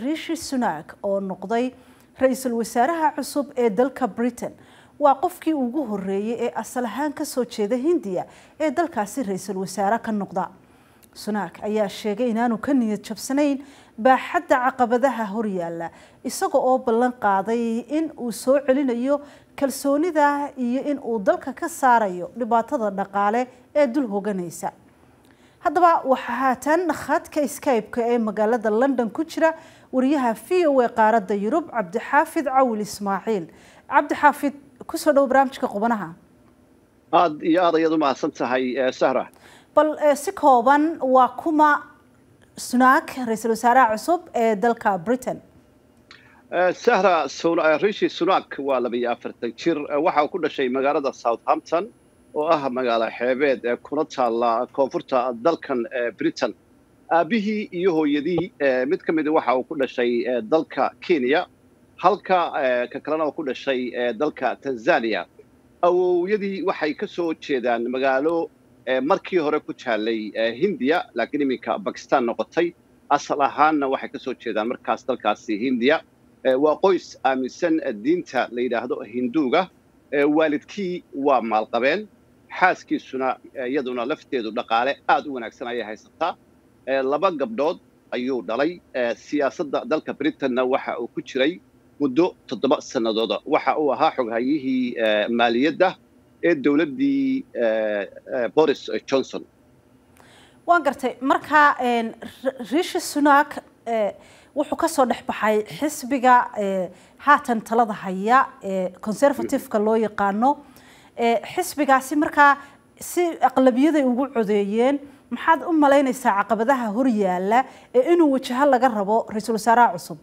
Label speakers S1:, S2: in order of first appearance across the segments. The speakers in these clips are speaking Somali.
S1: rishi sunak oo noqday ra-iisul wasaaraha cusub ee dalka britain waa qofkii ugu horeeyey ee asal ahaan kasoo jeeda hindiya ee dalkaasi ra-iisul wasaare ka noqda sunak ayaa sheegay inaanu ka niyad jabsanayn baaxadda caqabadaha horyaala isaga oo ballan qaaday in uu soo celinayo kalsoonida iyo in uu dalka ka saarayo dhibaatada dhaqaale ee dul hoganaysa haddaba waxaa haatan khadka skype-ka ee magaalada london ku jira wariyaha v o a qaaradda yurub cabdixaafid cawil ismaaciil cabdixaafid kusoo dhowo barnaamijka qubanaha
S2: aada iyo aad ayaad u mahadsan tahay sahra
S1: bal si kooban waa kuma sunak ra-iisul wasaaraha cusub ee dalka britain
S2: sahra rishi sunak waa labiyo afartan jir waxa uu ku dhashay magaalada southampton oo ah magaalo xeebeed ee kuna taalla koonfurta dalkan britain aabihii iyo hooyadii mid ka mida waxa uu ku dhashay dalka kenya halka ka kalena uu ku dhashay dalka tanzania awowyadii waxay ka soo jeedaan magaalo markii hore ku taallay hindiya laakiin iminka bakistan noqotay asal ahaanna waxay ka soo jeedaan markaas dalkaasi hindiya waa qoys aaminsan diinta la yidhaahdo hinduuga waalidkii waa maalqabeen xaaskiisuna iyaduna lafteedu dhaqaale aad u wanaagsan ayay haysataa laba gabdhood ayuu dhalay siyaasadda dalka britainna waxa uu ku jiray muddo toddoba sannadooda waxa uu ahaa xoghayihii maaliyadda ee dowladdii boris johnson
S1: waan gartay marka rishi sunak wuxuu kasoo dhex baxay xisbiga haatan talada haya ee conservative-ka loo yaqaano xisbigaasi markaa si aqlabiyaday ugu codeeyeen maxaad u malaynaysaa caqabadaha horyaala ee inuu wajaho laga rabo ra-iisul wasaaraha cusub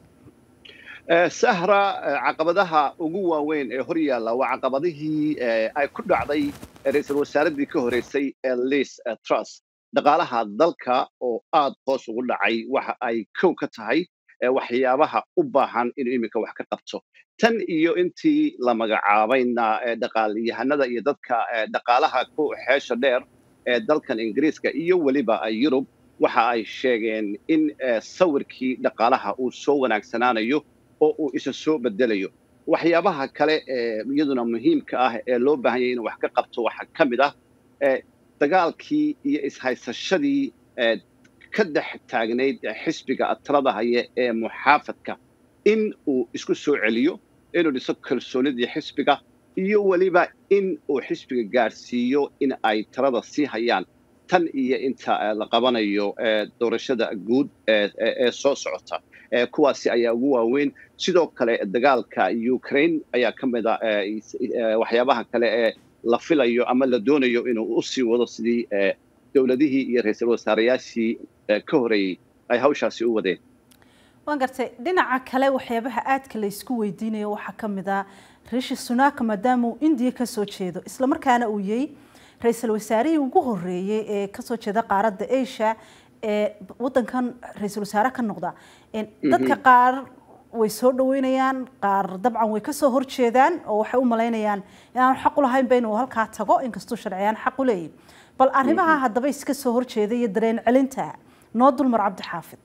S2: sahra caqabadaha ugu waaweyn ee horyaalla waa caqabadihii ay ku dhacday ra-iisul wasaaradii ka horeysay ee liis trus dhaqaalaha dalka oo aad hoos ugu dhacay waxa ay kow ka tahay waxyaabaha u baahan inuu iminka wax ka qabto tan iyo intii la magacaabayna dhaqaalyahanada iyo dadka dhaqaalaha ku xeesha dheer ee dalkan ingiriiska iyo weliba yurub waxa ay sheegeen in sawirkii dhaqaalaha uu soo wanaagsanaanayo oo uu isa soo bedelayo waxyaabaha kale ee iyaduna muhiimka ah ee loo baahan yahay inuu wax ka qabto waxaa ka mid ah dagaalkii iyo ishaysashadii ka dhex taagnayd xisbiga talada haya ee muxaafadka in uu isku soo celiyo inuu dhiso kalsoonidii xisbiga iyo weliba in uu xisbiga gaadhsiiyo in ay talada sii hayaan tan iyo inta la qabanayo doorashada guud ee soo socota kuwaasi ayaa ugu waaweyn sidoo kale dagaalka ukraine ayaa ka mid a waxyaabaha kale ee la filayo ama la doonayo inuu u sii wado sidii dowladihii iyo ra-iisul wasaarayaashii ka horeeyey ay hawshaasi u wadeen
S1: waan gartay dhinaca kale waxyaabaha aadka la isku weydiinayo waxaa ka mid ah rishi sunak maadaama uu indiya kasoo jeedo islamarkaana uu yahay ra-iisul wasaarihii ugu horeeyey ee kasoo jeeda qaaradda asia ee wadankan ra-iisul wasaare ka noqda dadka qaar way soo dhaweynayaan qaar dabcan way kasoo horjeedaan oo waxay u malaynayaan inaanu xaq u lahaynba inuu halkaa tago inkastuu sharciyaan xaq u leeyahy bal arrimaha haddaba iska soo horjeeda iyo dareen celinta noo dulmar cabdixaafid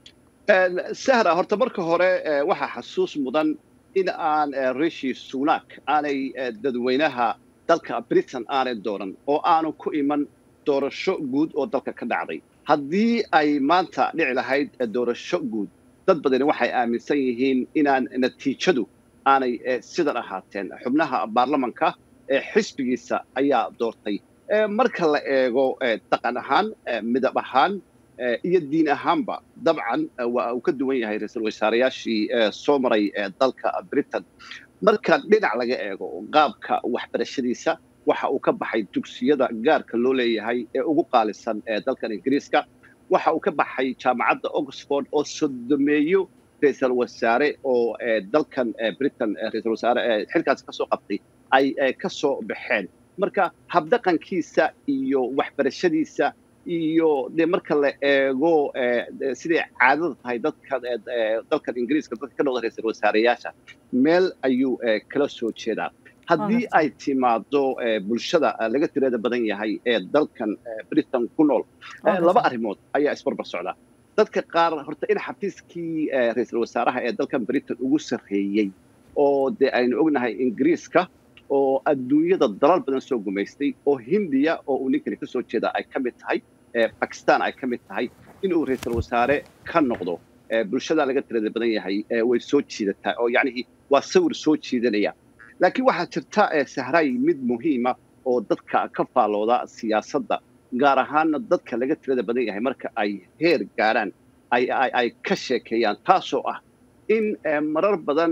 S2: sahra horta marka hore waxaa xasuus mudan in aan rishi sunak aanay dadweynaha dalka britain aanay dooran oo aanu ku iman doorasho guud oo dalka ka dhacday haddii ay maanta dhici lahayd doorasho guud dad badani waxay aaminsan yihiin inaan natiijadu aanay sidan ahaateen xubnaha baarlamanka ee xisbigiisa ayaa doortay marka la eego dhaqan ahaan midab ahaan iyo diin ahaanba dabcan waa uu ka duwan yahay ra-iisul wasaarayaashii soo maray dalka britain marka dhinac laga eego qaabka waxbarashadiisa waxa uu ka baxay dugsiyada gaarka loo leeyahay ee ugu qaalisan ee dalkan ingiriiska waxa uu ka baxay jaamacadda oxford oo sodomeeyo ra-iisul wasaare oo dalkan britain ra-iisul wasaare xilkaasi ka soo qabtay ay ka soo baxeen marka habdhaqankiisa iyo waxbarashadiisa iyo de marka la eego siday caadada tahay dadka dalkan ingiriiska dadka ka noqda ra-iisul wasaareyaasha meel ayuu kala soo jeedaa haddii ay timaado bulshada laga tirada badan yahay ee dalkan britain ku nool laba arrimood ayaa isbarbar socda dadka qaar horta in xafiiskii ra-iisul wasaaraha ee dalkan britain ugu sarreeyey oo dee aynu ognahay ingiriiska oo adduunyada dalal badan soo gumaystay oo hindiya oo uu ninkani ka soo jeeda ay ka mid tahay bakistan ay ka mid tahay inuu ra-iisul wasaare ka noqdo bulshada laga tirada badan yahay way soo jiidataa oo yacnihii waa sawir soo jiidanaya laakiin waxaa jirta sahray mid muhiima oo dadka ka faallooda siyaasadda gaar ahaanna dadka laga tirada badan yahay marka ay heer gaarhaan ay ka sheekeeyaan taasoo ah in marar badan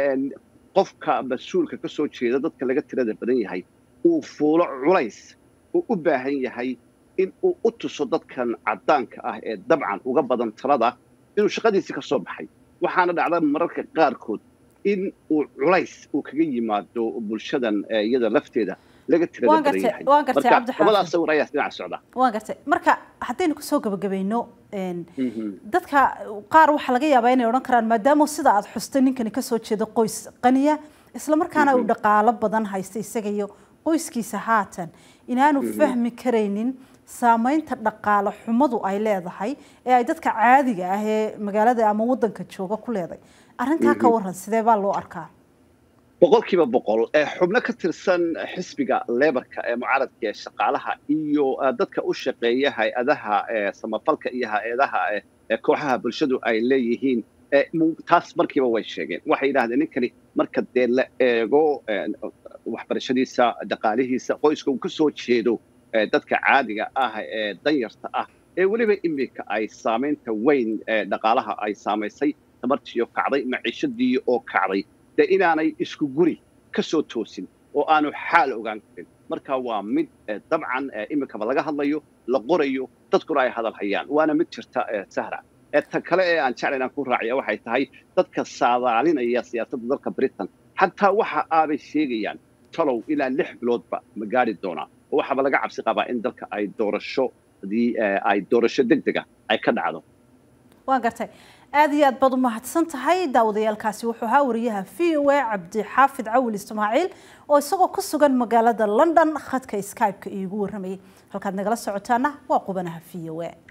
S2: qofka mas-uulka ka soo jeeda dadka laga tirada badan yahay uu fuulo culays uu u baahan yahay in uu u tuso dadkan caddaanka ah ee dabcan uga badan talada inuu shaqadiisii ka soo baxay waxaana dhacda mararka qaarkood in uu culays uu kaga yimaado bulshadan iyada lafteeda laga tirada badan yahay marka labadaas sawir ayaa dhinaca socda
S1: waan gartay marka haddaynu kusoo gabagabayno dadka qaar waxaa laga yaabaa inay odhan karaan maadaama sida aad xustay ninkani kasoo jeedo qoys qaniya islamarkaana uu dhaqaalo badan haysta isaga iyo qoyskiisa haatan inaanu fahmi karaynin saamaynta dhaqaale xumadu ay leedahay ee ay dadka caadiga ah ee magaalada ama wadanka jooga ku leedahay arrintaa ka waran sidee baa loo arkaa
S2: boqolkiiba boqol xubno ka tirsan xisbiga lebarka ee mucaaradka ee shaqaalaha iyo dadka u shaqeeya hay-adaha samafalka iyo hay-adaha kooxaha bulshadu ay leeyihiin taas markiiba way sheegeen waxay yidhahdeen ninkani marka dee la eego waxbarashadiisa dhaqaalihiisa qoyska uu ka soo jeedo dadka caadiga ah ee danyarta ah ee weliba iminka ay saamaynta weyn dhaqaalaha ay saamaysay tamartiioo kacday maciishadii oo kacday dee inaanay isku guri ka soo toosin oo aanu xaal ogaan karin marka waa mid dabcan iminkaba laga hadlayo la qorayo dadkuna ay hadal hayaan waana mid jirta sahra ta kale ee aan jeclayn aan ku raaciya waxay tahay dadka saadaalinaya siyaasadda dalka britain xataa waxa aabay sheegayaan talow ilaa lix biloodba ma gaari doonaa oo waxaaba laga cabsi qabaa in dalka ay doorasho hadii ay doorasho deg dega ay ka dhacdo
S1: waan gartay aada iyo aad baad u mahadsan tahay daawadayaalkaasi wuxuu ahaa wariyaha v o a cabdixaafid cawil ismaaciil oo isagoo ku sugan magaalada london khadka skype-ka iigu warramayay halkaad nagala socotaana waa qubanaha v o a